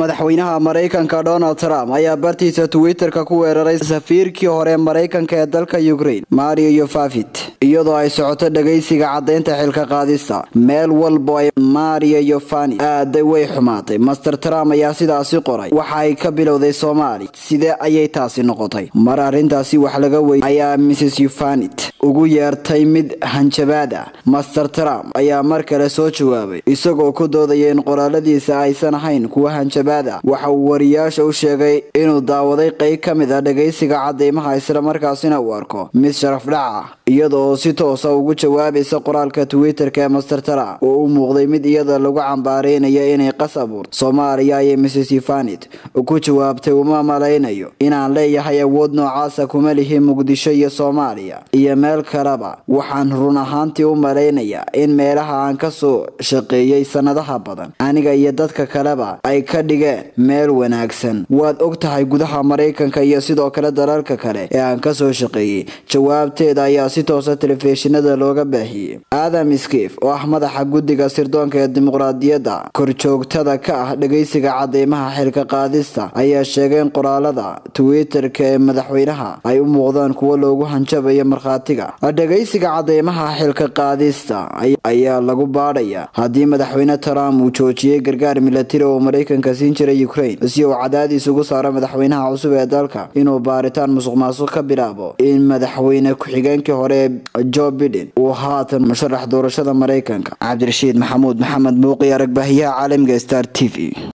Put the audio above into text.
madaxweynaha maraykanka donald trump ayaa bartiisa twitter-ka ku weeraray safiirkii hore maraykanka ee dalka ukraine mario yofafit iyadoo ay socoto dhagaysiga caddaynta xilka qaadista meel walbo ay mario yofani aaday way xumaatay master trump ayaa sidaasi qoray waxa ay ka bilowday soomaaliya sidee ayay taasi noqotay mar arrintaasi wax laga wey ayaa mrs yufanit ugu yeertay mid hanjabaad ah master trump ayaa mar kale soo jawaabay isagoo ku doodaya in qoraaladiisa aysan ahayn kuwa hanjabaad ah waxa uu wariyaasha u sheegay inuu daawaday qeyb ka mid ah dhagaysiga cadeymaha islamarkaasina uu arko mid sharafdhac ah iyada oo si toosa ugu jawaabaysa qoraalka twitter-ka ee master trump oo u muuqday mid iyada lagu cambaaraynaya inay qas abuurto soomaaliya ayay mrs yufanit ku jawaabtay uma malaynayo inaan leeyahay awood noocaasa kuma lihi muqdisho iyo soomaaliya iyo meel kaleba waxaan run ahaantii u malaynayaa in meelaha aan ka soo shaqeeyey sanadaha badan aniga iyo dadka kaleba ay ka dhigeen meel wanaagsan waad og tahay gudaha maraykanka iyo sidoo kale dalalka kale ee aan ka soo shaqeeyey jawaabteeda ayaa si toosa telefishinada looga baahiyey adam skif oo ah madaxa guddiga sirdoonka ee dimuqraadiyadda korjoogtada ka ah dhagaysiga cadeymaha xilka qaadista ayaa sheegay in qoraalada twitter-ka ee madaxweynaha ay u muuqdaan kuwo loogu hanjabayo markhaatiga dhagaysiga cadeymaha xilka qaadista ayaa lagu baadhaya haddii madaxweyne trump uu joojiyey gargaar milatari oo maraykanka siin jiray ukraine si uu cadaadiis ugu saaro madaxweynaha cusub ee dalka inuu baaritaan musuq maasuq ka bilaabo in madaxweyne ku-xigeenkii hore ee jo biden uu haatan musharax doorashada maraykanka cabdirashiid maxamuud maxamed muuqi aragbaahiyaha caalamiga star t v